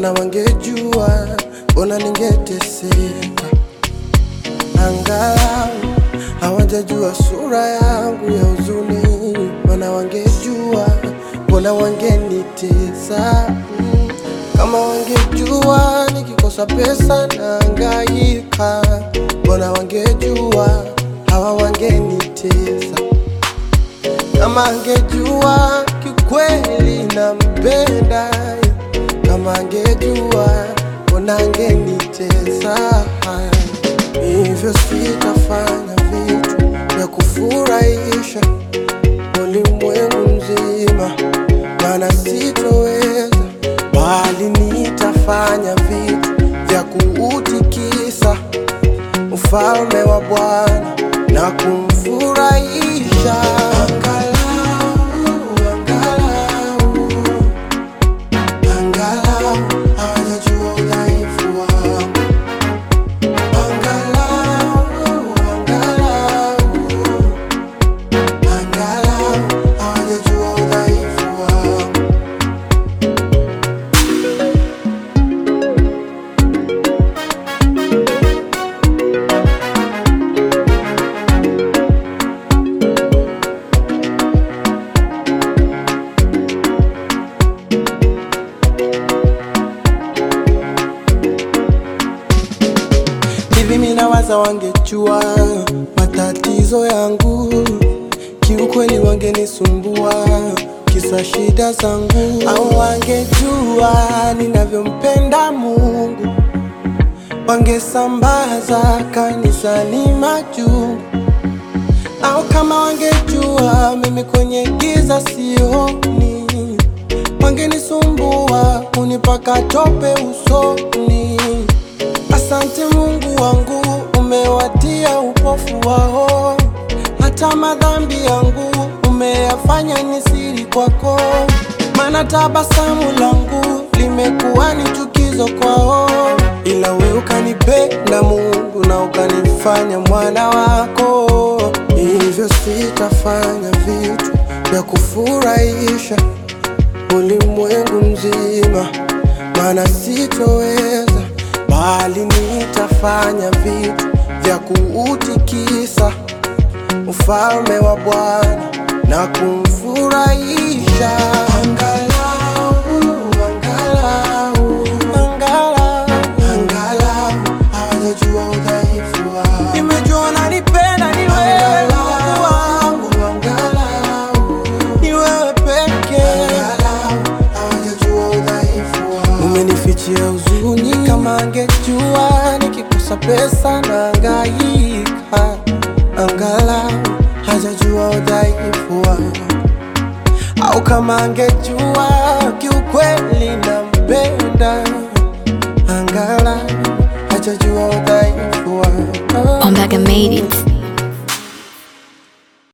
mana wangejua, mbona ningeteseka. Angalau hawajajua sura yangu ya huzuni, mana wangejua, mbona wangenitesa. Mm, Kama wangejua nikikosa pesa naangaika, mbona wangejua, hawa wangenitesa kama angejua kikweli nampenda, kama angejua mbona angenitesa. Hivyo sitafanya vitu vya kufurahisha ulimwengu mzima, maana sitoweza, bali nitafanya vitu vya kuutikisa ufalme wa Bwana na kumfurahisha. Angalau, angalau, angalau hawajajua udhaifu wangu. Angalau, angalau, angalau hawajajua udhaifu wangu. Hivi minawaza wangejua matatizo yangu, kiukweli wangenisumbua kisa shida zangu, au wangejua ninavyompenda Mungu, wangesambaza kanisani majungu, au kama wangejua mimi kwenye giza sioni, wangenisumbua kunipaka tope usoni. Asante Mungu wangu, umewatia upofu wao, hata madhambi yangu umeyafanya ni siri kwako, maana tabasamu langu limekuwa ni chukizo kwao, ila we ukanipenda Mungu na ukanifanya mwana wako, hivyo sitafanya vitu vya kufurahisha ulimwengu mzima, maana sitoweza, bali nitafanya vitu vya kuutikisa ufalme wa Bwana na kumfurahisha. Angalau, angalau, angalau, angalau hawajajua udhaifu wangu. Nimejua unanipenda ni wewe Mungu wangu, angalau ni wewe pekee. hawajajua udhaifu wangu. Umenifichia huzuni, kama angejua nikikosa pesa naangaika, angalau hajajua udhaifu wangu, au kama angejua kiukweli